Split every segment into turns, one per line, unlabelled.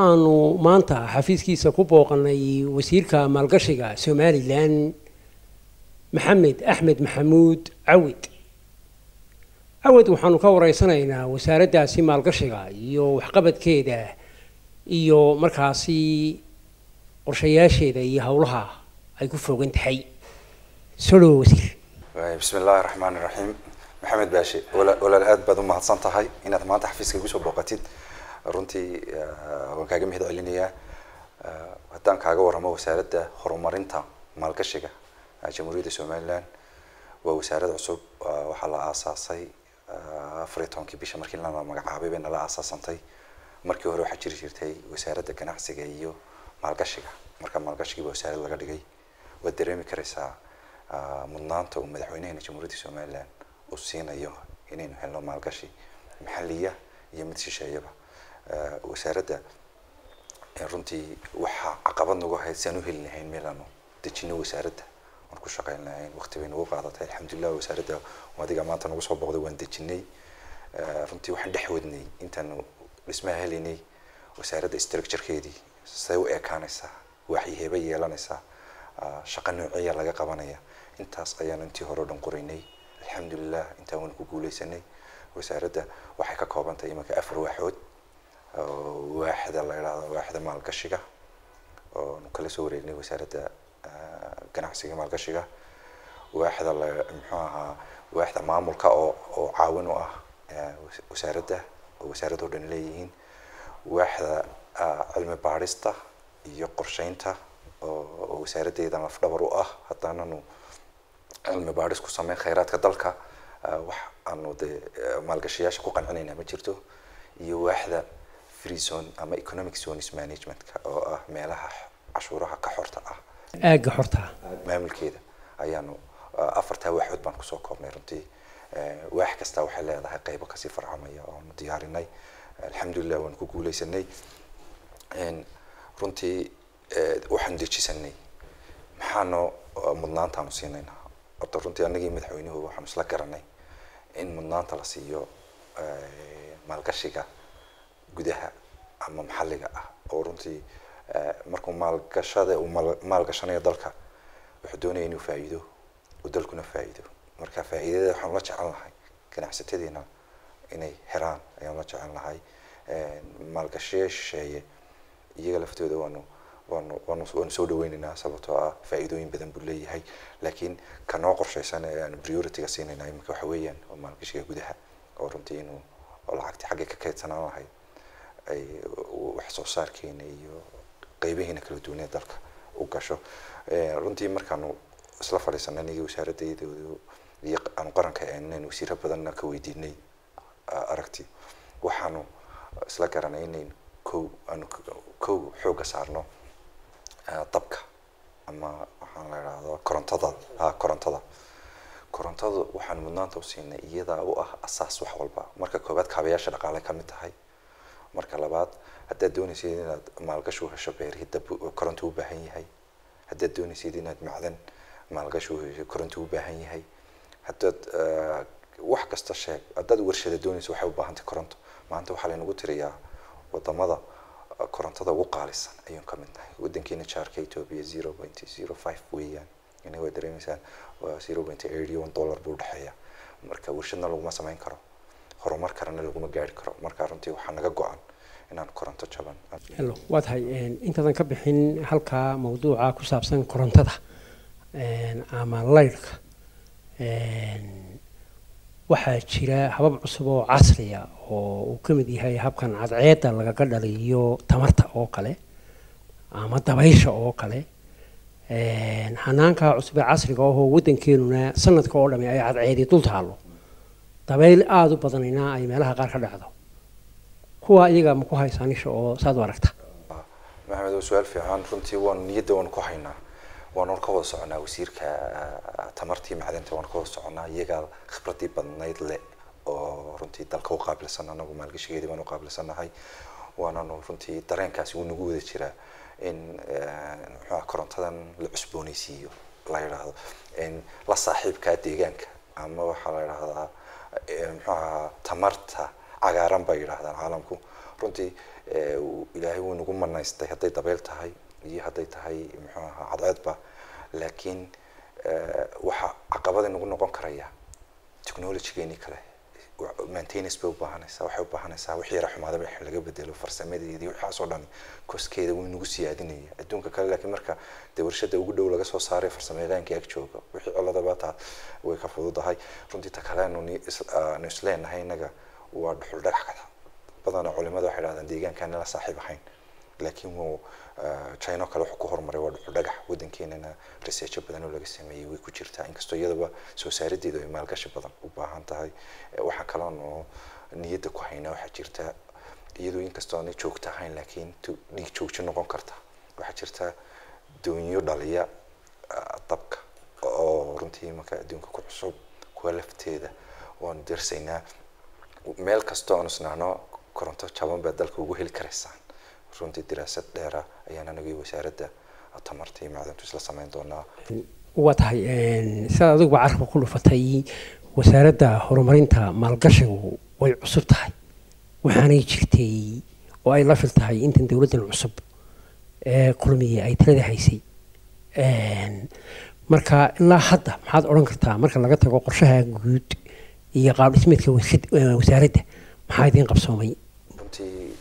aanu maanta xafiiskiisa ku booqanay wasiirka maalgashiga somalilan maxamed axmed maxamuud cawid cawid waxaanu ka wareysanaynaa wasaaraddaasi maalgashiga iyo waxqabadkeeda iyo markaasi qorshayaasheeda iyo howlaha ay ku fogan tahay soo dhawo wasiir
bismi illaahi raxmaan iraxiim maxamed baashe wala- walaal aad baad u mahadsan tahay inaad maanta xafiiska igu soo booqatid runtii waan kaaga mahad celinayaa haddaan kaaga waramo wasaaradda horumarinta maalgashiga jamhuuriyadda somaliland waa wasaarad cusub waxaa la aasaasay afar iyo tobankii bisha markii la magacaabay bay nala aasaasantay markii hore waxaa jiri jirtay wasaaradda ganacsiga iyo maalgashiga marka maalgashigiiba wasaarad laga dhigay waad dareemi karaysaa mudnaanta uu madaxweynaheena jamhuuriyadda somaliland uu siinayo inaynu helno maalgashi maxaliya iyo mid shisheeyaba wasaaradda runtii waxaa caqabad nagu ahayd si aan u heli lahayn meel aanu dejino wasaaradda aan ku shaqeyn lahayn waqti bay nagu qaadatay alxamdulilah wasaaradda adiga maanta nagu soo booqday waan dejinay runtii waxaan dhex wadnay intaanu dhismaha helaynay wasaaradda structurekeedii say u ekaanaysaa waxay heba yeelanaysaa shaqo noociya laga qabanaya intaas ayaanu intii hore o dhan qoraynay alxamdulilah intaan waanu ku guuleysanay wasaaradda waxay ka kooban tahay imanka afar waaxood waaxda la idhaahdo waaxda maalgashiga oonu kala soo wareegnay wasaaradda ganacsiga maalgashiga waaxda la muxuu ahaa waaxda maamulka oo oo caawin u ah wasaaradda oo wasaaradda o dhan leeyihiin waaxda cilmi baadhista iyo qorsheynta oo wasaaraddeedan lafdhabar u ah haddaananu cilmi baadhis ku sameyn khayraadka dalka wax aanu dee maalgashayaasha ku qancinaynaa ma jirto iyo waaxda free zone ama economic zones managementka oo ah meelaha cashuuraha ka xorta ah
aagga xorta
maamulkeeda ayaanu afartaa waaxood baan kusoo koobnay runtii waax kasta waxay leedahay qeybo kasii farcamaya oonu diyaarinay alxamdulilah waanu ku guuleysanay runtii waxaanu dejisanay maxaanu mudnaantaanu siinaynaa horta runtii anagii madaxweynuhu waxaanu isla garanay in mudnaanta la siiyo maalgashiga gudaha ama maxalliga ah oo runtii markuu maalgashada uu maalgashanayo dalka wuxuu doonaya inuu faa'iido uu dalkuna faa'iido marka faa'iidada waxaanu la jecel lahay ganacsatadeena inay heraan ayaanu la jecel lahay maalgashiya shisheeye iyaga laftooda waanu waanu waanu waanu soo dhaweynaynaa sababtoo ah faa'iidooyin badan buu leeyahay laakiin ka noo qorshaysan ee aanu priority-ga siinayna iminka waxa weeyaan waa maalgashiga gudaha oo runtii inuu oo lacagtii xaggay ka kaydsanaan lahayd ay wax soo saarkeena iyo qeybihiina kala duwanee dalka u gasho runtii markaanu isla fadhiisanay anigii wasaaraddeydoodu iyo aanu qaranka eenayn wasiiro badanna ka weydiinay aragti waxaanu isla garanay inayn kow aanu kow xoogga saarno dabka ama waxaan la idhaahdo korontada ha korontada korontada waxaan mudnaanta usiinay iyadaa u ah asaas wax walba marka koobaad kaabayaasha dhaqaale ka mid tahay marka labaad haddaad doonaysid inaad maalgashi u hesho beerihii dab koronto u baahan yahay haddaad doonaysid inaad macdan maalgashi u hesho koronto u baahan yahay haddaad wax kasta sheeg haddaad warshada doonayso waxay u baahantay koronto maanta waxaa laynagu tiriyaa wadamada korontada ugu qaalisan ayuun ka mid nahay wadankeena jaarka ethiopia zero point zero five weeyaan ina waa dareemaysaan waa zero point eighty one dollar buu udhexeeya marka warshadna laguma samayn karo horumar karana laguma gaari karo marka runtii waxaa naga go-an inaan koronto jaban
hello waa tahay intaadan ka bixin halkaa mawduuca ku saabsan korontada ama laydhka waxaa jira habab cusub oo casriya oo uu ka mid yahay habkan cadceedda lagaga dhaliyo tamarta oo kale ama dabaysha oo kale hanaankaa cusub ee casriga ahoo waddankeenuna sanadka oo dhami ay cadceedi dul taallo dabayl aada u badanina ay meelaha qaar ka dhacdo kuwa iyaga ma ku haysaa nisha oo saad u aragta
maxamed waa su-aal fiican runtii waanu niyadda waanu ku haynaa waanu ka wada soconaa wasiirka tamartii macdanta waanu ka wada soconaa iyagaa khibradii badnayd le oo runtii dalka u qaabilsan anagu maalgashigeedii baan u qaabilsanahay waananu runtii dareenkaasi wuu nagu wada jiraa in muxuuha korontadan la cusboonaysiiyo la yidhaahdo la saaxiibkaa deegaanka ama waxaa la yidhahdaa muxuu ahaa tamarta cagaaran bay yidhahdaan caalamku runtii ilaahay wuu nagu manaystay hadday dabeyl tahay iyo hadday tahay muxuu ahaa cadceedba laakiin waxa caqabada nagu noqon karaya technologygeeni kale maintenance bay ubaahanaysaa waxay ubaahanaysaa wixii yara xumaadaba in laga bedelo farsamadeedii waxaasoo dhan koskeeda wuu nagu siyaadinaya adduunka kale laakiin marka dee warshada ugu dhow laga soo saaray farsamayaqaankii ag jooga wixii coladaba taa way ka fududahay runtii ta kaleenu nu isleenahay innaga waa dhuxul dhagax kada badana culimada waxay dhahdaan deegaankaana la saaxiib ahayn laakiin wuu china kale wuxuu ku horumaray waa dhuxul dhagax waddankeenana researcho badan oo laga sameeyey way ku jirtaa inkastoo iyadaba soo saarideedu ay maalgashi badan u baahan tahay waxaa kaloon oo niyadda ku haynaa waxaa jirta iyadoo inkastoo aanay joogta ahayn laakiin dhiig joogjo noqon karta waxaa jirta doonyo dhaliya dabka oo runtii marka adduunka ku cusub kuwa lafteeda waanu darsaynaa meel kastoo aanu isnaano koronto jaban baad dalka ugu heli karaysaan runtii diraasad dheera ayaan anagii wasaaradda tamarta iyo macdantu isla samayn doonaa
waa tahay sidaad adiguba carabka ku dhufatay wasaaradda horumarinta maalgashigu way cusub tahay waxaanay jirtay oo ay la fil tahay intan dowladdan cusub ee kulmiye ay talada haysay marka ilaa hadda maxaad odhan kartaa marka laga tago qorshaha guud iyo qaab dhismeedka wasaaradda maxaa idiin qabsoomay
runtii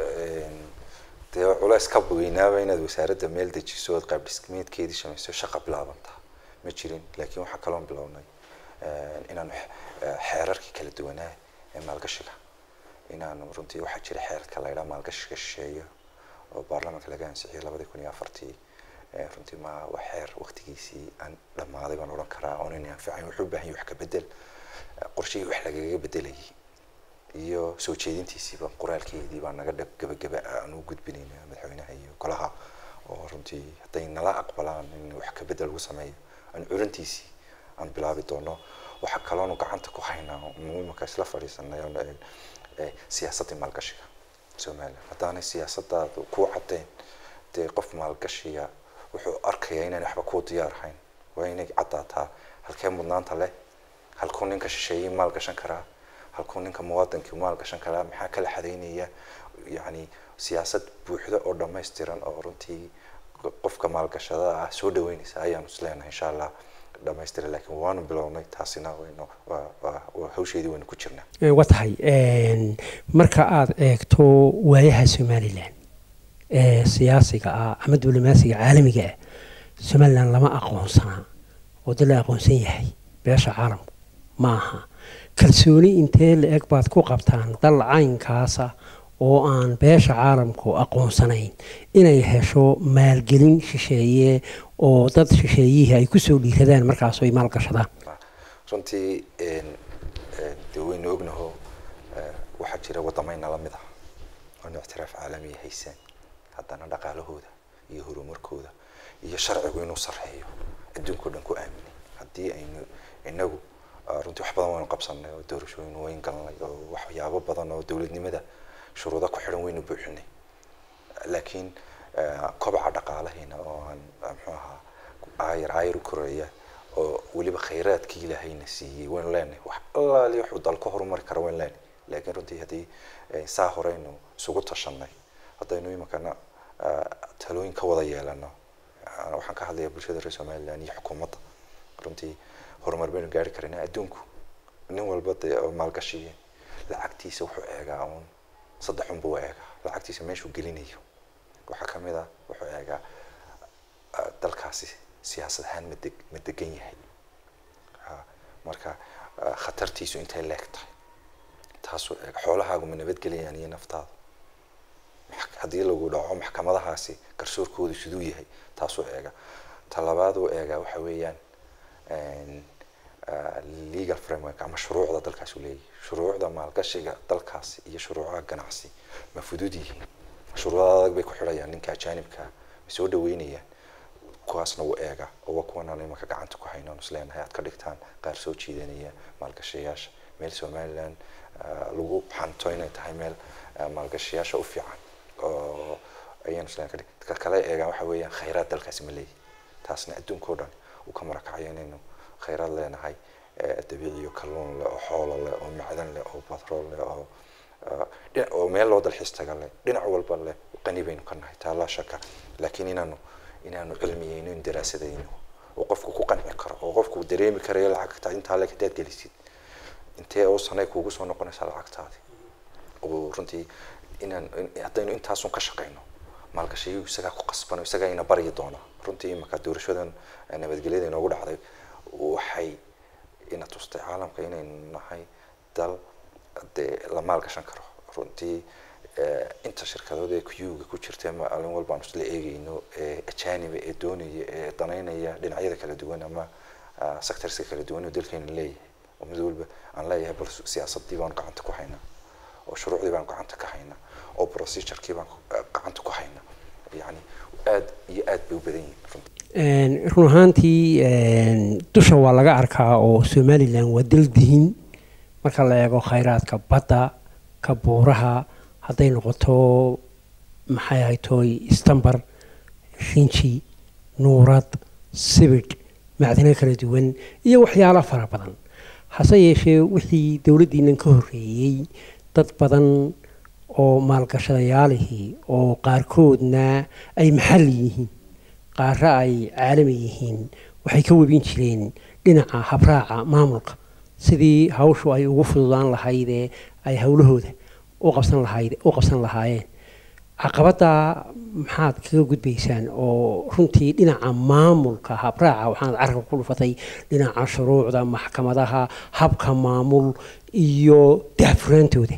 dee culays ka weynaaba inaad wasaaradda meel dejiso ood qaab dhismeedkeedii samayso shaqa bilaabantaa ma jirin laakiin waxaa kaloon bilownay inaanu xeerarkii kala duwanaa ee maalgashiga inaanu runtii waxaa jira xeerka la ydhaa maalgashiga shisheeya oo baarlamaanka laga ansixiyay labadii kun iyo afartii runtii ma waa xeer waqtigiisii aan dhammaaday baan odhan karaa oon inay anficayn wuxuu u baahan yahay wax ka bedel qorshihii wax lagaga bedelayay iyo soo jeedintiisiiba qoraalkeedii baa naga gabagaba aan u gudbinayna madaxweynaha iyo golaha oo runtii hadday nala aqbalaan in wax ka bedel lagu sameeyo aan curintiisii aan bilaabi doono waxaa kaloonu gacanta ku haynaa imika isla fadhiisanay siyaasaddii maalgashiga somaliland haddaanay siyaasadaadu ku caddeyn dee qof maalgashiga wuxuu arkayaa inaan waxba kuu diyaar ahayn waa inay caddaataa halkee mudnaanta leh halkuu ninka shisheeyey maal gashan karaa halkuu ninka muwaadinkii maal gashan karaa maxaa kala xadaynaya yacni siyaasad buuxda oo dhammaystiran oo runtii qofka maalgashada ah soo dhaweynaysa ayaanu isleenahay insha allah dhamaystira laakiin waanu bilownay taasina waynu waa waa waa hawsheedii waynu ku jirnaa
waa tahay marka aada eegto waayaha somalilan ee siyaasiga ah ama diblomaasiga caalamiga ah somalilan lama aqoonsanaa oo dad la aqoonsan yahay beesha caalamku ma aha kalsooni intee la eg baad ku qabtaan dal caynkaasa oo aan beesha caalamku aqoonsanayn inay hesho maalgelin shisheeye oo dad shisheeyihii ay kusoo dhiiradaan markaasoo ay maalgashadaan
runtii dee waynu ognaho waxaa jira waddamayna la mid ah oon ictiraaf caalamiya haysaan haddana dhaqaalahooda iyo horumarkooda iyo sharcigu inuu sarreeyo adduunka o dhan ku aaminay haddii aynu inagu runtii wax badan waynu qabsanay oo doorashooyin wayn galnay oo waxyaabo badan oo dowladnimada shuruudo ku xidhan waynu buuxinay laakiin kobaca dhaqaalaheena oo aan muxuu ahaa aayar aayar u koreeya oo weliba khayraadkii ilaahayna siiyey waynu leenahay wax allaali wuxuu dal ka horumari kara waynu leenahay laakiin runtii haddii saa horeynu isugu tashanay haddaynu iminkana talooyin ka wada yeelano waxaan ka hadlayaa bulshada reer somaliland iyo xukuumadda runtii horumar baynu gaari karayna adduunku nin walba dee oo maalgashiye lacagtiisa wuxuu eegaa uun saddex unba u eegaa lacagtiisa meeshuu gelinayo waxaa kamid ah wuxuu eegaa dalkaasi siyaasad ahaan ma deg ma degan yahay marka khatartiisu intay leeg tahay taasuu eega xoolahaagu ma nabadgelayaan iyo naftaada haddii lagu dhaco maxkamadahaasi garsoorkoodu siduu yahay taasuu eega talabaad uu eegaa waxa weeyaan legal framework ama shuruucda dalkaas uu leeyahay shuruucda maalgashiga dalkaasi iyo shuruucaha ganacsi ma fudud yihiin shuruucda adag bay ku xidhayaan ninka ajaanibka ma soo dhaweynayaan kuwaasna wuu eega oo waa kuwan aan imanka gacanta ku hayno isleenahay aad ka dhigtaan qaar soo jiidanaya maalgashayaasha meel somaliland lagu xanto inay tahay meel maalgashayaasha u fiican oo ayaan isleen ka dhig ka kale eegaan waxa weeyaan khayraad dalkaasi ma leeyahay taasna adduunka o dhan uu ka marakacayo inaynu khayraad leenahay dabiiciyo kalluun leh oo xoolo leh oo macdan leh oo batrool leh oo oo meel loo dalxiis taga leh dhinac walba leh qani baynu ka nahay taa laa shaka laakiin inaanu inaanu cilmiyeyno in daraasadayno oo qofku ku qanci karo oo qofku dareemi karayo lacagta intaa le hadaad gelisid intee oo sanay kuugu soo noqonaysaa lacagtaadi oo runtii inaan haddaynu intaasun ka shaqayno maalgashiyu isagaa ku qasbano isagaa ina baryi doona runtii imaka doorashadan nabadgelyada inoogu dhacday waxay ina tustay caalamka inaynu nahay dal dee la maalgashan karo runtii inta shirkadood ee kuyuga ku jirta maalin walba aan isla eegeyno ee ajaniba ee doonaya ee danaynaya dhinacyada kala duwan ama sectorska kala duwan oo dalkeena leeyahay oo mid walba aan leeyahay bal siyaasadii baan gacanta ku haynaa oo shuruucdii baan gacanta ka haynaa oo procedurekii baan gacanta ku haynaa yani aad iyo aad bay u badan yihiin runtii
run ahaantii dusha waa laga arkaa oo somalilan waa dal dihin marka la eego khayraadka badda ka buuraha hadday noqoto maxay ahay tooy istambar rinji nuurad sibidh macdino kala duwan iyo waxyaalo fara badan hase yeeshee wixii dowladdiinan ka horreeyey dad badan oo maalgashadayaalihii oo qaarkoodna ay maxalli yihiin qaaro ay caalami yihiin waxay ka webin jireen dhinaca habraaca maamulka sidii hawshu ay ugu fududaan lahaydee ay howlahooda u qabsan lahayd u qabsan lahaayeen caqabadda maxaad kaga gudbaysaan oo runtii dhinaca maamulka habraaca waxaanad carabka ku dhufatay dhinaca shuruucda maxkamadaha habka maamul iyo daafuraantooda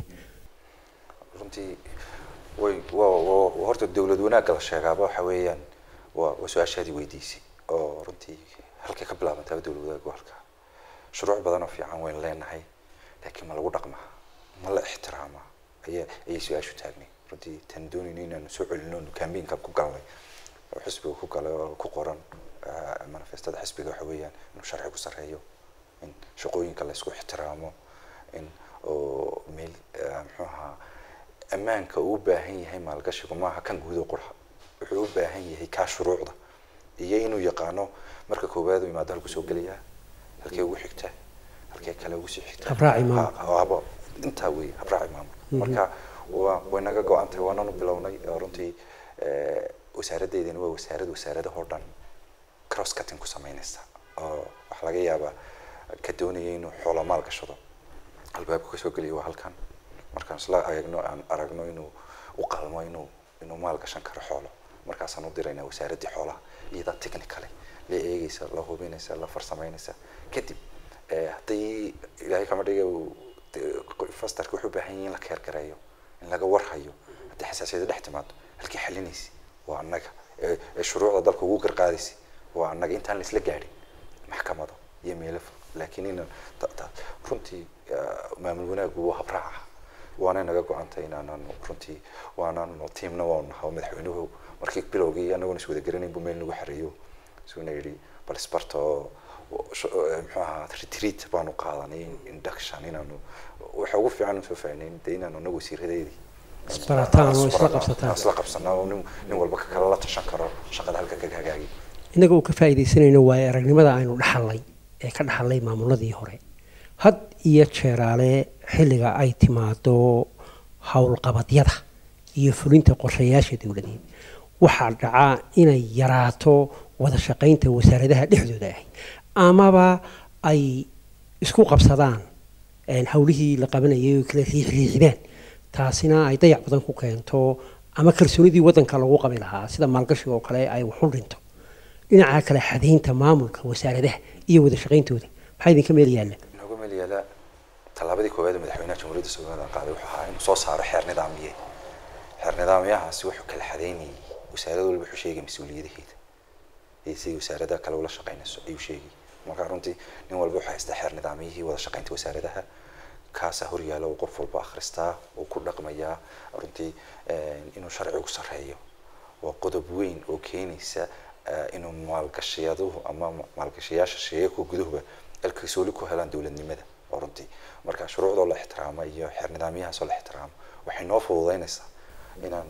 runtii way wa horta dowlad wanaagga la sheegaaba waxa weeyaan waa waa su-aashaadii weydiisay oo runtii halkay ka bilaabantaaba dowlad wanaaggu halkaa shuruuc badan oo fiican waynu leenahay laakiin ma lagu dhaqmaa ma la ixtiraamaa aya ayay su-aashu taagnay runtii tan doonayno inaanu soo celino cambainka ku galnay oo xisbiga ku galay oo ku qoran manifestada xisbiga waxa weeyaan inuu sharci ku sarreeyo in shaqooyinka la isku ixtiraamo in oo meel muxuu ahaa ammaanka uu u baahan yahay maalgashigu maaha kan guud oo qurxa wuxuu u baahan yahay kaa shuruucda iyo inuu yaqaano marka koowaad uu imaado halku soo gelayaa halkee ugu xigtaa halkee kale ugu sii xigtaa
Habraaci maamul.
Ha- haba intaa wey habraaci maamul marka waa way naga go-antay waananu bilownay oo runtii eh, wasaaraddeydani waa wasaarad wasaaradahoo dhan cross cutting ku sameynaysa oo waxaa laga yaabaa ka doonaya inuu xoolo maal gashado albaabka kasoo geliya waa halkan markaan isla eegno aan aragno inuu u qalmo inuu inuu maal gashan karo xoolo markaasaan u diraynaa wasaaraddii xoolaha iyadaa technicale la eegeysa la hubinaysa la farsameynaysa kadib eh, haddii ilaahay kama dhiga uu de- fastarka wuxuu u baahan yahay in la keergareeyo in laga warhayo haddii xasaasiyada dhex timaado halkii xalinaysi waa annaga ee ee shuruucda dalka ugu garqaadaysi waa annaga intaan la isla gaadhin maxkamado iyo meelo fog laakiin ina ta- ta- runtii ah, maamul wanaaggu waa habraaca waana naga go-antay inaananu runtii waananu tiimna waanu nahaa madaxweynuhu markii bilowgii anagoon is wada garanayn buu meel nagu xareeyo isuna yidhi bal isbarta oo oo sh- eh, muxuu ahaa retreat baanu qaadanay induction inaanu waxa ugu fiican soo faahnayn dee inaanu anagu wasiiradeedii
Isbarataan oo isla
isbarano,
qabsataan.
isla qabsanaa oo nin nin walba ka kale la tashan karo shaqada halka ka hagaagi
innaga uu ka faa'iidaysanayno waayo aragnimada aynu dhaxalnay ee ka dhaxalnay maamuladii hore had iyo jeeraale xilliga ay timaado howlqabadyada iyo fulinta qorshayaasha dowladeed waxaa dhacaa inay yaraato wada shaqaynta wasaaradaha dhexdooda ahayd amaba ay isku qabsadaan een, howlihii la qabanayay oo kala riixriixdaan taasina ay dayac badan ku keento ama kalsoonidii waddanka lagu qabi lahaa sida maalgashiga oo kale ay wax u dhinto dhinaca kale xadaynta maamulka wasaaradaha iyo wada shaqayntooda maxaa idinka meel yaalla
inooga meel yaala tallaabadii koowaad ee madaxweynaha jamhuuriyadda somaliland qaaday wuxuu ahaa inuu soo saaro xeer nidaamiye xeer nidaamyahaasi wuxuu kala xadeynayay wasaarad walba wuxuu sheegay mas-uuliyadaheeda iyo sidii wasaaradaha kale ula shaqaynayso ayuu sheegay marka runtii nin walba wuxuu haystaa xeer nidaamyihii wada shaqaynta wasaaradaha kaasaa horyaala uu qof walba akhristaa uu ku dhaqmayaa runtii eh, inuu sharcigu sarreeyo waa qodob weyn oo keenaysa eh, inuu maalgashayaduhu ama ma- maalgashayaasha sheegaka guduhuba alkalsooli ku helaan dowladnimada oo runtii marka shuruucdoo la ixtiraamo iyo xeer nidaamyahaasoo la ixtiraamo waxay noo fududeynaysaa inaan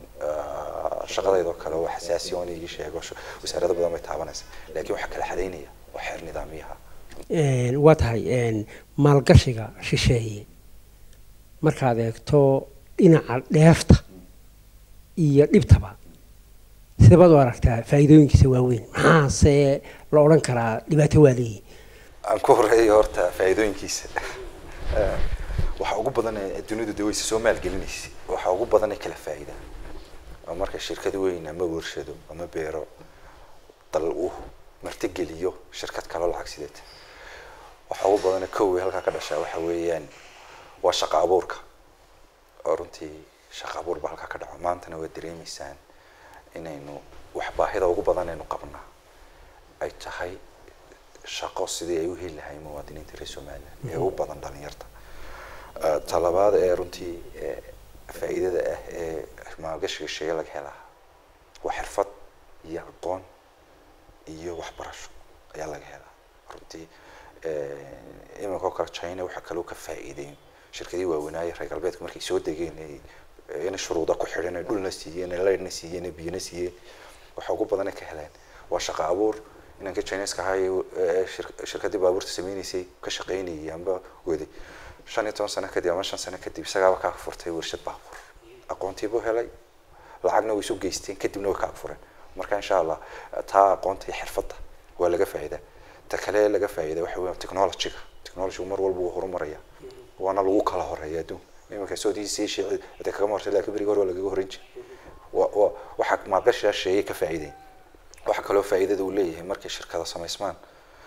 ah, shaqadeydoo kale oo xasaasi oon igi sheego shu- wasaarado badan bay taabanaysa laakiin waxaa kala xadeynaya waa xeer nidaamyaha
Een, waa tahay een, maalgashiga shisheeye markaad eegto dhinaca dheefta iyo dhibtaba sidabaad u aragtaa faa'iidooyinkiisa waaweyn maxaase la odhan karaa dhibaato waa leeyihin
aan ku horeeyo horta faa'iidooyinkiisa Eh, waxa ugu badan ee dunidu de wayse soo maalgelinaysa waxa ugu badan ee kala faa'iida oo marka shirkad weyn ama warshado ama beero dal uu martigeliyo shirkad kaloo lacag sideeta waxa ugu badan ee kow ee halkaa ka dhashaa waxa weeyaan waa shaqo abuurka oo runtii shaqo abuur baa halkaa ka dhaco maantana waa dareemaysaan inaynu wax baahida ugu badan aynu qabnaa ay tahay shaqo sidii ay u heli lahayn muwaadiniinta reer somaliland ee u badan dhalinyarta Eh, talabaad ee runtii eh, faa'iidada ah ee maalgashiga sheega laga helaa waa xirfad iyo aqoon iyo waxbarasho ayaa laga helaa runtii eh, iminka oo kale china waxaa kaloo ka faa'iideyn shirkadii waaweynaaye reer galbeedka markay soo degeen ay eh, in shuruuda ku xidhan ay dhulna siiyeen ay leydhna siiyeen ay biyana siiyeen waxa ugu badan ay ka heleen waa shaqo abuur inanka chineska ahaa ee shir- shirkadii baabuurta sameynaysay ka shaqeynayay amba waday shan iyo toban sano kadib ama shan sano kadib isagaaba kaa furtay warshad baabuur aqoontiibuu helay lacagna way isu geysteen kadibna way kaa fureen marka insha allah taa aqoonta iyo xirfadda waa laga faa'iida ta kale laga faa'iida waxa weeyaan technology-ga technology mar walba wuu horumaraya waana lagu kala horeeya adduunka iminka soodiisii sheeci hada kagama hortay laakiin berigi hore waa lagaga horreyn jiray wa wa waxaa maalgashigaa sheegay ka faa'iideyn waxaa kaloo faa'iidada uu leeyahay markay shirkada samaysmaan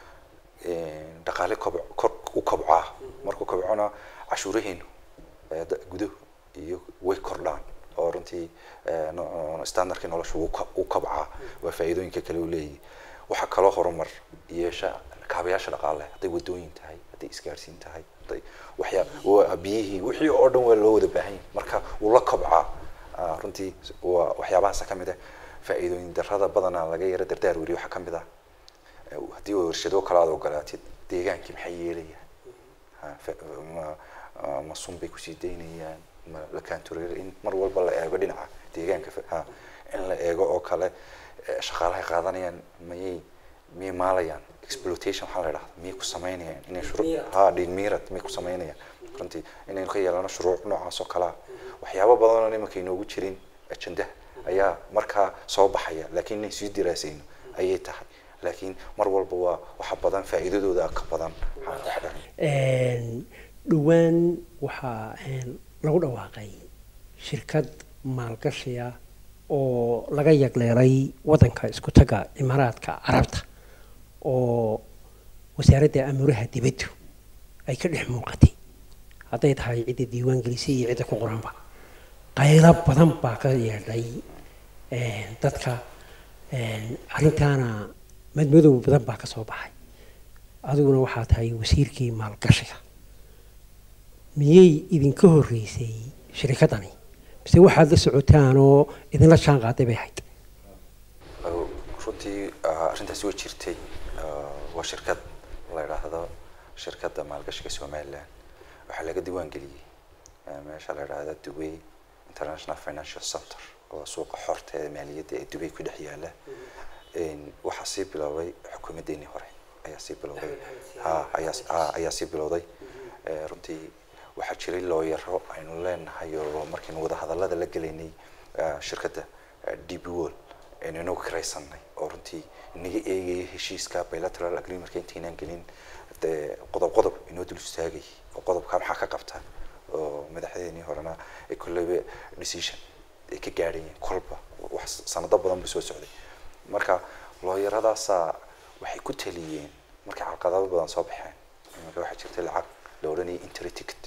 een, dhaqaale kobc kor u kobcaa markuu kobcona cashuuraheenu ee da- guduhu iyo way kordhaan oo runtii ee, no- standardkii nolosha wuu ko- u kobcaa waa faa'iidooyinka kale uu leeyahay waxaa kaloo horumar yeesha kaabayaasha dhaqaale hadday wadooyin tahay hadday isgaarsiin tahay hadday waxyaa waa biyihii wixii oo dhan waa loo wada baahan yahay marka wuu la kobcaa Ah, runtii waa waxyaabahaasa ka mid ah faa'iidooyin darrada badanaa laga yara dardaar weriyo waxaa ka mid ah eh, haddii warshado kale aad ogolaatid deegaankii maxay yeelayaan Ha, fa- ma ah, ma sun bay kusii daynayaan ma la kaantureer in mar walba la eego dhinaca deegaanka fa- ha in la eego oo kale eh, shaqaalahay qaadanayaan mayay miyay maalayaan exploitation waxaa la idhahda miyay ku samaynayaan inay shuru ha dhiigmiirad miyay ku samaynayaan runtii inaynu ka yeelano shuruuc noocaas oo kalea waxyaabo badan oo imanka inoogu jirin ajendaha ayaa markaa soo baxaya laakiin inay sii diraasayno ayay tahay laakiin mar walba waa waxa badan faa'iidadooda ka badan waxaa dhex dharan
Een, dhowaan waxaa een, lagu dhawaaqay shirkad maalgashiya oo laga yagleelay wadanka isku taga imaaraadka carabta oo wasaaradda amuuraha dibaddu ay ka dhex muuqatay hadday tahay cidda diiwaan gelisay iyo cidda ku qoranba qaylo badan baa ka yeedhay een, dadka een, arrintaana madmadow badan baa ka soo baxay adiguna waxaa tahay wasiirkii maalgashiga miyay idinka horreysay shirikaddani mise waxaad la socotaan oo idinla jaan qaaday bay ahayd
Uh, runtii uh, arrintaasi way jirtay Uh, waa shirkad la idhaahdo shirkadda maalgashiga somaliland waxaa laga diiwaan geliyey uh, meesha la idhaahdo dubay international financial center oo suuqa xorta ee maaliyadda ee dubay ku dhex yaala Een, waxaa sii bilowday xukuumaddeenii hore ayaa sii bilowday ha ayaa ha, ayaa sii bilowday Eh, runtii waxaa jiray looyaro aynu leenahay oo markaynu wada hadallada la gelaynay eh, shirkadda eh, db wall aynu inagu kiraysanay oo runtii inaga eegaya heshiiska bilateral agreementka intaynaan gelin dee qodob qodob inoo dul istaagay oo qodobka maxaa ka qabta oo madaxdeenii horena ay kolleyba decision ay ka gaadhayeen kolba wax sanado badan buu soo socday marka looyaradaasaa waxay ku taliyeen markay calqadado badan soo baxeen iminka waxaa jirtay lacag la odhanayay interi ticket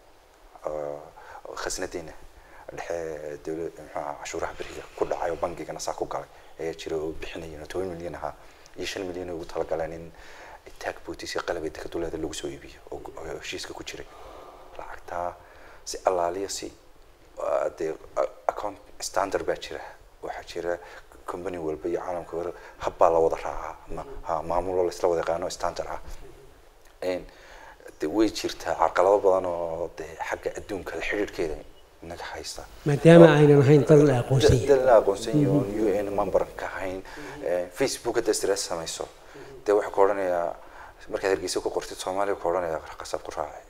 oo oo khasnadeena dhexe dowla muxuaha cashuuraha beriga ku dhacay oo bangigana saa ku galay ayaa jira oo bixinayeen oo toban milyan ahaa iyo shan milyan ay ugu talagaleen in taag bootis iyo qalabay dekaduleeda lagu soo iibiyo oo gu- oo heshiiska ku jiray lacagtaa si allaaliya si ah, dee ah, account standard baa jira waxaa jira company walba iyo caalamka wara habbaa la wada raacaa ma ha maamuloo la isla wada yaqaano standard ah Een, de way jirtaa carqalado badan oo de xagga adduunka la xidhiidhkeeda naga haysta
maadaama aynan ahayn dal la aqoonsan yahay
dal la aqoonsan yahay oon u n member ka ahayn Eh, facebook hadda stress samayso dee waxaa ku odhanayaa markaad hargeysa ku qortid soomaaliya ku odhanayaa qasab ku raacay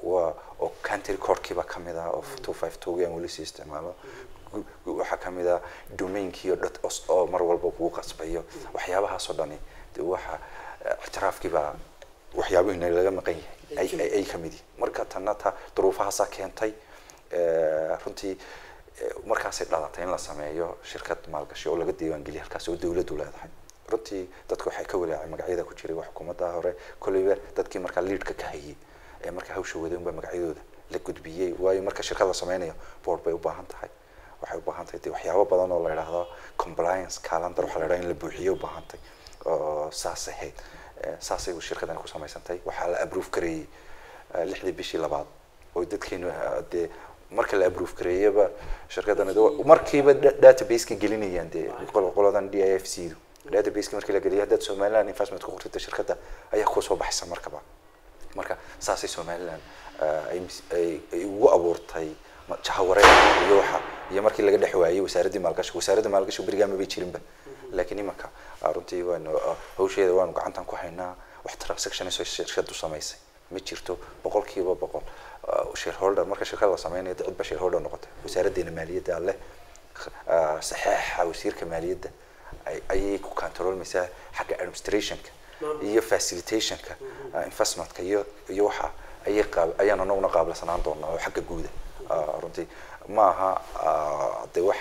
waa oo country codkiiba ka mid ah oo two five two aan weli sii isticmaalo waxaa ka mid ah domainkii oo dad oo mar walba kugu qasbayo waxyaabahaasoo dhani de waxa ictiraafkiibaa waxyaabihiina laga maqan yahay ay ka mid yihin marka tanna ta duruufahaasaa keentay runtii markaasay dhalatay in la sameeyo shirkad maalgashi oo laga diiwaangeliya halkaas oo dawladdu leedahay runtii dadku waxay ka walaacay magacyada ku jiray wax xukuumadda hore kolleyba dadkii markaa liidhka ka hayay ee markaa hawsha waday unbaa magacyadooda la gudbiyey waayo marka shirkad la sameynayo board bay u baahan tahay waxay u baahan tahay de waxyaabo badan oo la yidhaahdo compliance calendar waxaa la yidhaha in la buuxiyo u baahan tahay oo saas ahayd saasay shirkadani ku samaysantay waxaa la approve gareeyey lixdii bishii labaad oo dadkeenu dee marka la approve gareeyaba shirkadani markiiba databaseka gelinayaan dee qoladan d i f c du databaseki markii la geliyo haddaad somaliland investment ku qortida shirkadda ayaa kusoo baxaysa markaba marka saasay somaliland ay ugu abuurtay jahawareer iyo waxa iyo markii laga dhex waayey wasaaraddii maalgashi wasaaradda maalgashi berigaa mabay jirinba laakiin imanka runtii waanu hawsheeda waanu gacantan ku haynaa wax transactionisoo shirkadu samaysay ma jirto boqolkiiba boqol shareholder marka shirkad la sameynayo cid ba shareholder noqotay wasaaraddeena maaliyadda leh saxeexa wasiirka maaliyadda ayay ku controlmaysaa xagga administrationka iyo facilitationka investmentka iyo iyo waxa ayay qaab ayaan anaguna qaabilsanaan doonaa oo xagga guuda runtii ma aha de wax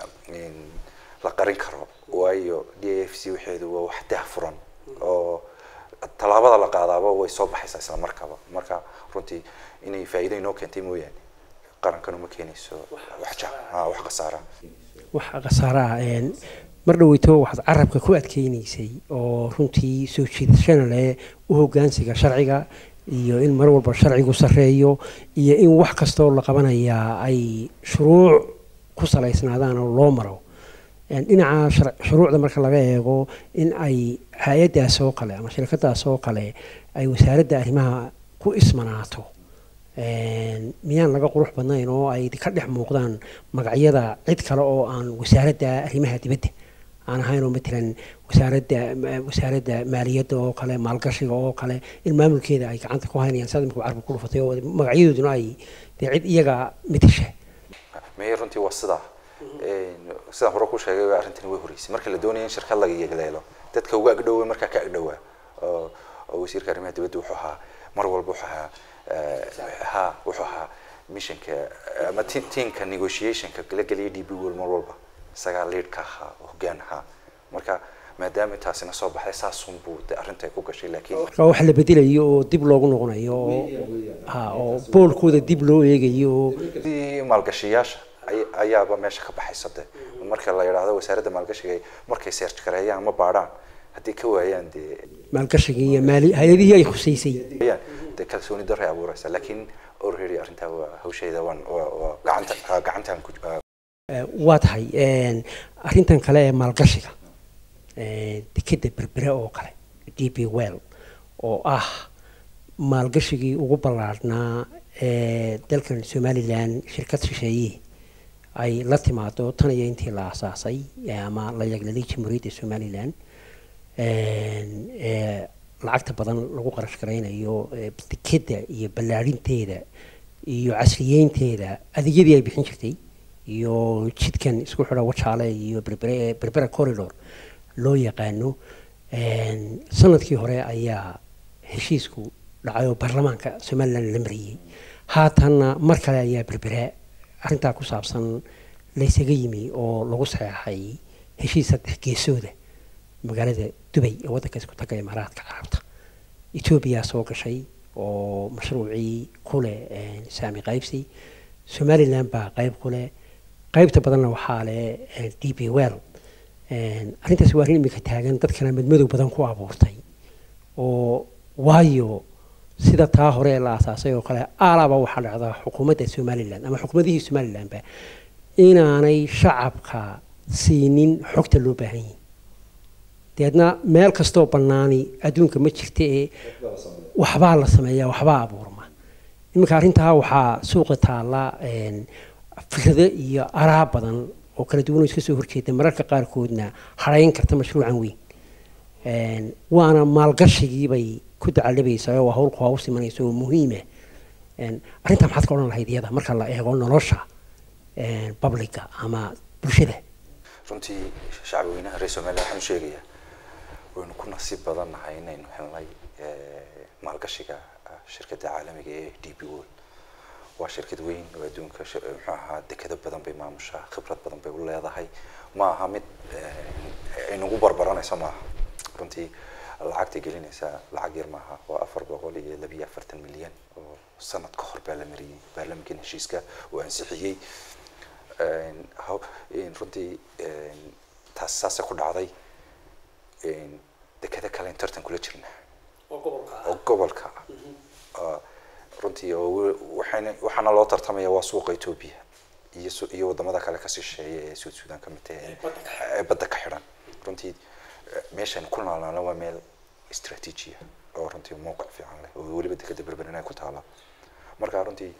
la qarin karo waayo d a f c waxeedu waa wax daahfuran oo tallaabada la qaadaaba way soo baxaysaa isla markaba marka runtii inay faa'iido inoo keentay mooyaane qarankanu ma keenayso wax ja wax khasaara
wax khasaara ah mar dhaweyto waxaad carabka ku adkeynaysay oo runtii soo jiidashana leh u hogaansiga sharciga iyo in mar walba sharcigu sarreeyo iyo in wax kastoo la qabanayaa ay shuruuc ku salaysnaadaan oo loo maro dhinaca shuruucda marka laga eego in ay hay-addaas oo kale ama shirkadaas oo kale ay wasaaradda arrimaha ku ismanaato miyaan laga qurux badnayn oo ay ka dhex muuqdaan magacyada cid kale oo aan wasaaradda arrimaha dibadda aan ahayn oo matalan wasaaradda wasaaradda maaliyadda oo kale maalgashiga oo kale in maamulkeeda ay gacanta ku haynayaan saad imika carbi ku dhufatay oo magacyadooduna ay dee cid iyaga matasha
maya runtii waa sidaa sidaan hore ku sheegay arrintani way horeysay marka la doonaya in shirkad laga yeegleelo dadka uga agdhowa markaa ka agdhowaa oo wasiirka arrimaha dibadda wuxuu ahaa mar walba wuxuu ahaa ha wuxuu ahaa missionka ama tiamka negotiationka la geliya d b wol mar walba isagaa leadka ahaa oo hoggaan ahaa marka maadaama intaasina soo baxday saasunbuu de arrinta ay ku gashay laakiin
marka wax la bedelayo oo dib loogu noqonayo oo ha oo boolkooda dib loo eegayo oo
maalgashiyaasha ayaaba meesha ka baxaysa de marka la yidhaahdo wasaaradda maalgashiga markay search gareeyaan ama baadhaan haddii ka waayaan dee
maalgashigii iyo maali hay-adihii ay khuseysay
dee kalsooni darray abuuraysa laakiin already arrintaa waa hawsheeda waan waa gacanta gacantaan ku
waa tahay arrintan kale ee maalgashiga dekeda berbere oo kale d b well oo ah maalgashigii ugu ballaadhnaa ee dalkan somalilan shirkad shisheeye ay la timaado tan iyo intii la asaasay ama la yaglalay jamhuuriyadda somalilan lacagta badan lagu qarash garaynayo dekeda iyo ballaarinteeda iyo casriyeynteeda adeegyadii ay bixin jirtay iyo jidkan isku xidha wajaale iyo berbere berbera corridor loo yaqaano sanadkii hore ayaa heshiisku dhacay oo baarlamaanka somalilan la mariyey haatanna mar kale ayaa berbere arrintaa ku saabsan laysaga yimi oo lagu saxeexay heshiis saddex geesooda magaalada dubay ee waddanka isku taga imaaraadka carabta etoobiya soo gashay oo mashruucii ku leh saami qaybsi somalilan baa qayb ku leh qaybta badanna waxaa leh d b well arrintaasi waa arrin imika taagan dadkana madmadow badan ku abuurtay oo waayo sida taa hore ee la asaasay oo kale aalaaba waxaa dhacdaa xukuumadda somalilan ama xukuumadihii somalilanba inaanay shacabka siinin xogta loo baahan yihin deedna meel kastoo bannaani adduunka ma jirta ee waxbaa la sameeyaa waxbaa abuurma iminka arrintaa waxaa suuqa taalla fikrado iyo araa badan oo kala duwan oo iska soo horjeeda mararka qaarkoodna harayn karta mashruucan weyn waana maalgashigiibay ku dacalabaysaa oo hawlku haws imanaysa oo muhiima arrintaa maxaad ka odhan lahayd iyada marka la eego nolosha publica ama bulshada
runtii shacbi weynaha reer somaliya waxaan u sheegayaa waynu ku nasiib badan nahay inaynu helnay maalgashiga shirkadda caalamiga ee d b world waa shirkad weyn oo adduunka muxuu ahaa dekado badan bay maamushaa khibrad badan bay u leedahay ma aha mid aynagu barbaranayso maaha runtii lacagtay gelinaysaa lacag yar maaha waa afar boqol iyo labiyo afartan milyan oo sanad ka hor baa la mariyey baarlamankan heshiiska oo ansixiyey runtii taas saasay ku dhacday dekado kale in tartan kula jirna oo gobolka ah runtii oo waxayna waxaana loo tartamaya waa suuqa etoobiya iyo iyo wadamada kale ka shisheeya ee suud suudan ka mid tahay ee badda ka xidhan runtii meeshan ku naalnaana waa meel istraatiijiya oo runtii mowqic fiican leh oo weliba dekada berberina ku taala marka runtii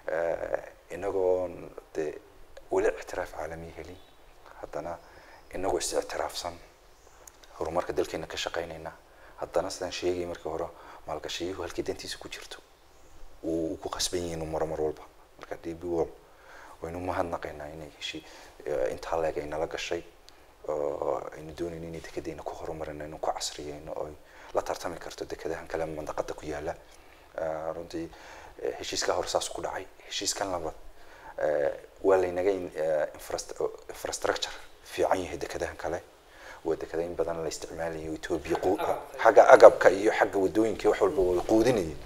inagoon dee weli ictiraaf caalami helin haddana inagoo is ictiraafsan horumarka dalkeena ka shaqaynayna haddana sidaan sheegay markii hore maalgashiyuhu halkii dantiisa ku jirto uu ku qasban yihiin inuu maro mar walba marka d b wall waynu mahadnaqaynaa inay heshi intaa leeg ay nala gashay oo aynu doonayno inay dekedeena ku horumarino inuu ku casriyeyno oo la tartami karto dekadahan kale mandaqada ku yaala runtii heshiiskaa hore saas ku dhacay heshiiskan labaad waa laynaga infrastructure fiican yahay dekadahan kale waa dekada in badan la isticmaalayo etoobiya xagga agabka iyo xagga wadooyinka wax walba way quudinayeen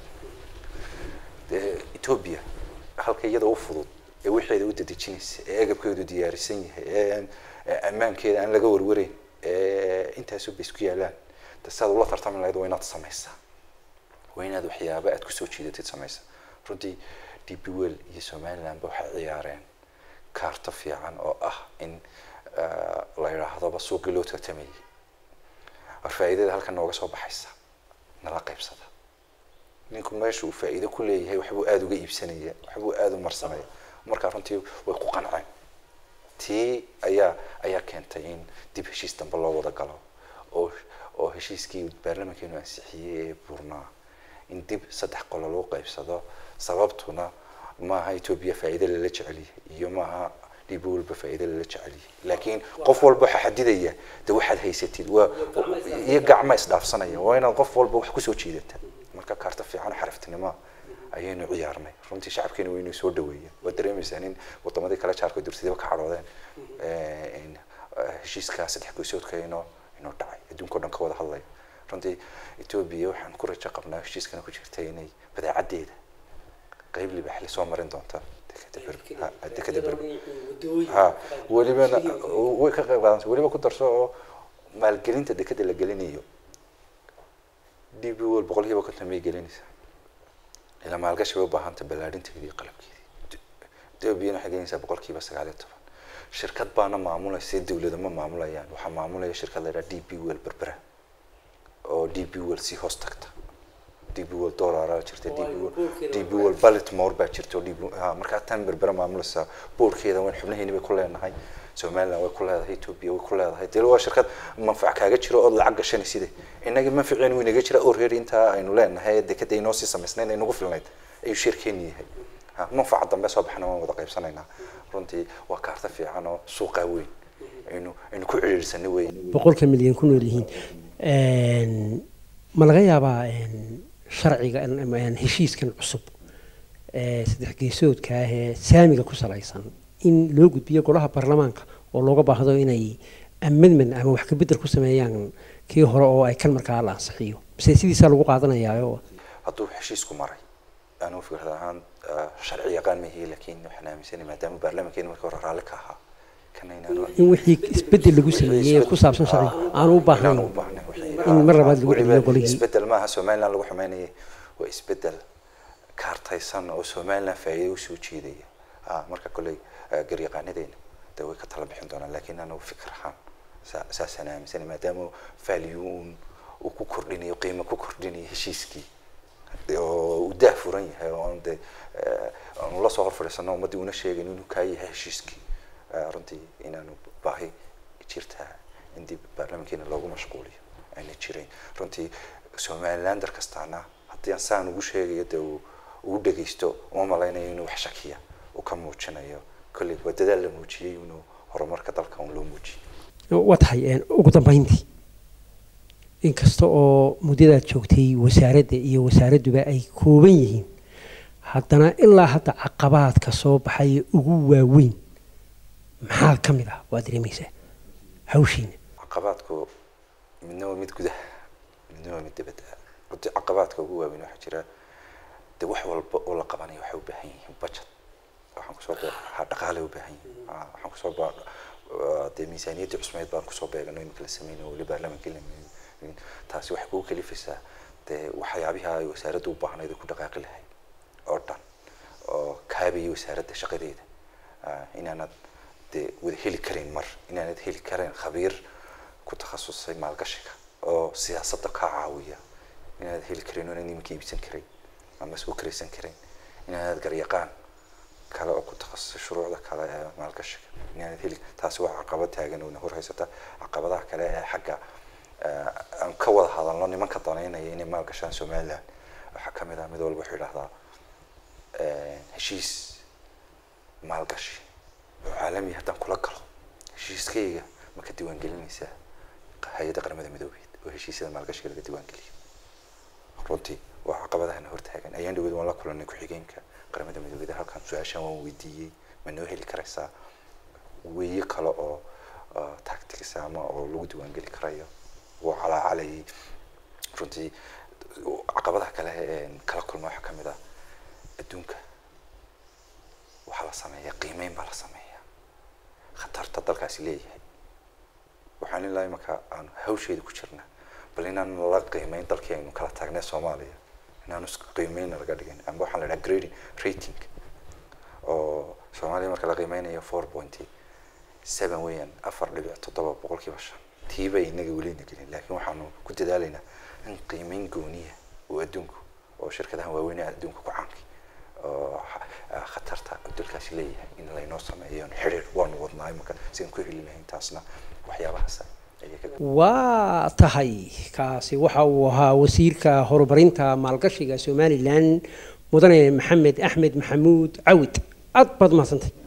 etoobiya halka iyada u fudud ee wixeeda u dadejinaysa ee agabkeedu diyaarisan yahay ee ammaankeeda aan laga warwareyn ee intaasu bay isku yaalaan de siaad ula tartami lahayd waa inaad samaysaa waa inaad waxyaaba aad kusoo jiidatid samaysa runtii d b well iyo somalilandba waxay ciyaareen kaarto fiican oo ah in la yidhaahdoba suuqii loo tartamayay war faa'iidada halkan nooga soo baxaysa nala qaybsada ninku meesha uu faa'iido ku leeyahay waxbuu aada uga iibsanaya waxbuu aada u marsanaya markaa runtii way ku qanceen tii ayaa ayaa keentay in dib heshiis dambe loo wada galo oo oo heshiiskii baarlamankeenu ansixiyey ee buurnaa in dib saddex qolo loo qaybsado sababtuna maaha etoobiya faa'iido lala jecelyahay iyo maaha dhib walba faa'iido lala jecelyahay laakiin qof walba waxaa xadidaya de waxaad haysatid waa iyo gacma isdhaafsanaya waa inaad qof walba wax kusoo jiidata marka kaarta fiican xaraftinimo ayaynu ciyaarnay runtii shacabkeena waynu soo dhaweeyeen waa dareemaysaa in wadamadii kale jaarka durtidaba ka cadhoodeen heshiiska saddex goysoodka inoo inoo dhacay adduunka o dhan ka wada hadlaya runtii etoobiya waxaan ku rajo qabnaa heshiiskana ku jirta inay badeecadeeda qeyb libaxli soo marin doonta dekada berber ha welibana way ka qayb qaadanta weliba ku darso oo maalgelinta dekada la gelinayo d b wol boqol kiiba konton bay gelinaysaa ilaa maalgashi bay ubaahanta ballaadhinteedii iyo qalabkeedii etoobiyana waxay gelinaysaa boqol kiiba sagaal iyo toban shirkad baana maamulaysa dawlada ma maamulayaan waxaa maamulaya shirkad la yidhaha d b well berbera oo d b well sii hoos tagta d b well dollara jirta d b well d b well baltimore baa jirta oo d b ha markaa tan berbera maamulaysa boorkeeda wayn xubnaheeni bay ku leenahay somaliland way ku leedahay ethiopia way ku leedahay dee waa shirkad manfac kaaga jiro ood lacag gashanaysid innaga manfaceenu wuu inaga jira oo reer intaa aynu leenahay dekada inoo sii samaysnayn aynagu filnayd ayuu shirkeeni yahay manfaca dambe soo baxna waan wada qaybsanaynaa runtii waa kaarta fiican oo suuqaa weyn aynu aynu ku ciriirsanay weyn
boqolka milyan ku nool yihiin ma laga yaabaa sharciga heshiiskan cusub ee saddex geesoodka ah ee saamiga ku salaysan in loo gudbiyo golaha baarlamaanka oo looga baahdo inay amendment ama wax kabedel ku sameeyaan kii hore oo ay kan markaa la ansixiyo mise sidiisaa lagu qaadanayaayo
hadduu heshiisku maray anigu fikrad ahaan sharci yaqaan mahi laakiin waxaan aaminsanay maadaama baarlamankeena markii hore raalli ka ahaa
in wixii isbedel lagu sameeyey ee ku saabsan sharciga aanu u baahnayn in mar labaad lagu celiyo golihii
isbedel maaha somaliland lagu xumeynaya waa isbedel kaartaysan oo somaliland faa'iido usoo jeedaya marka kolley garyaqaanadeena de way ka tala bixin doonaan laakiin anigu fikir ahaan saasaan aaminsanay maadaama value un uu ku kordhinayo qiimo ku kordhinayo heshiiskii oo uu daah furan yahay oo aan de aanu lasoo hor fadhiisano ummaddii una sheegayn inuu kaa yahay heshiiskii runtii inaanu baahi jirtaa in dib baarlamankeena loogu mashquuliyo ayna jirayn runtii somalilander kastaana haddii aan saan ugu sheegayo de uu dhegeysto uma malaynayo inuu wax shakiya uu ka muujinayo kolley waa dadaal la muujiyey inuu horumarka dalka un loo muujiyey
waa tahay ugu dambeyntii inkasta oo muddadaad joogtay wasaaradda iyo wasaaradduba ay kooban yihiin haddana ilaa hadda caqabaadka soo baxaya ugu waaweyn maxaa ka mid ah waa dareemaysaa hawshiina
caqabaadku midna waa mid gudaha midna waa mid dibadda runtii caqabaadka ugu waaweyn waxaa jira de wax walba oo la qabanayo waxay u baahan yihiin budget waxaan kusoo bee ha dhaqaale u baahan yihiin waxaan kusoo baa dee miisaaniyadda cusmeed baan kusoo beegano imika la sameynayo weli baarlamaanka la taasi waxay kugu kalifaysaa dee waxyaabiha ay wasaaraddu u baahnayd ku dhaqaaqi lahayd oo dhan oo kaabaya wasaaradda shaqadeeda inaanad dee wada heli karayn mar inaanad heli karayn khabiir ku takhasusay maalgashiga oo siyaasadda kaa caawiya inaanad heli karayn oo inaad nimanka iibsan karayn ama soo karaysan karayn inaanad garyaqaan kale oo ku takhasusay shuruucda kale ee maalgashiga inaanad heli taasi waa caqabad taagan oo hor haysata caqabadaha kale ee xagga aan ka wada hadalno nimanka danaynaya inay maalgashaan somaliland waxaa kamid ah mid walba wuxuu yidhahdaa heshiis maalgashi oo caalami haddaan kula galo heshiiskayga ma ka diiwaangelinaysaa hay-adda qaramada midoobeed oo heshiisyada maalgashiga laga diiwaangeliyo runtii waa caqabadahana hortaagan ayaan dhaweyd waan la kulanay ku-xigeenka qaramada midoobeed halkan su-aashaan waan weydiiyey ma noo heli karaysaa weeye kale oo tactics ama oo lagu diiwaangeli karayo wuu calaacalayay runtii caqabadaha kale kala kulma waxaa kamid ah adduunka waxaa la sameeyaa qiimeyn baa la sameeyaa khatarta dalkaasi leeyahay waxaan ilaa imaka aan hawsheeda ku jirna bal inaan la qiimeyn dalkii aynu kala taagnay soomaaliya inaanu qiimeyn laga dhigin amba waxaan la dhaha grading rating oo soomaaliya marka la qiimeynayo four pointy seven weeyaan afar dhibic toddoba boqolkiiba shan tiiba inaga welina gelin laakiin waxaanu ku dadaalaynaa in qiimeyn gooniya oo adduunku oo shirkadahan waaweyn adduunka ku caankay oo khatarta dalkaasi leeyahay in laynoo sameeyo xiriir waanu wadnaa imaka sidaan ku heli lahayn taasna waxyaabahaas
waa tahay kaasi waxa uu ahaa wasiirka horumarinta maalgashiga somalilan mudane maxamed axmed maxamuud cawid aad baad mahadsantay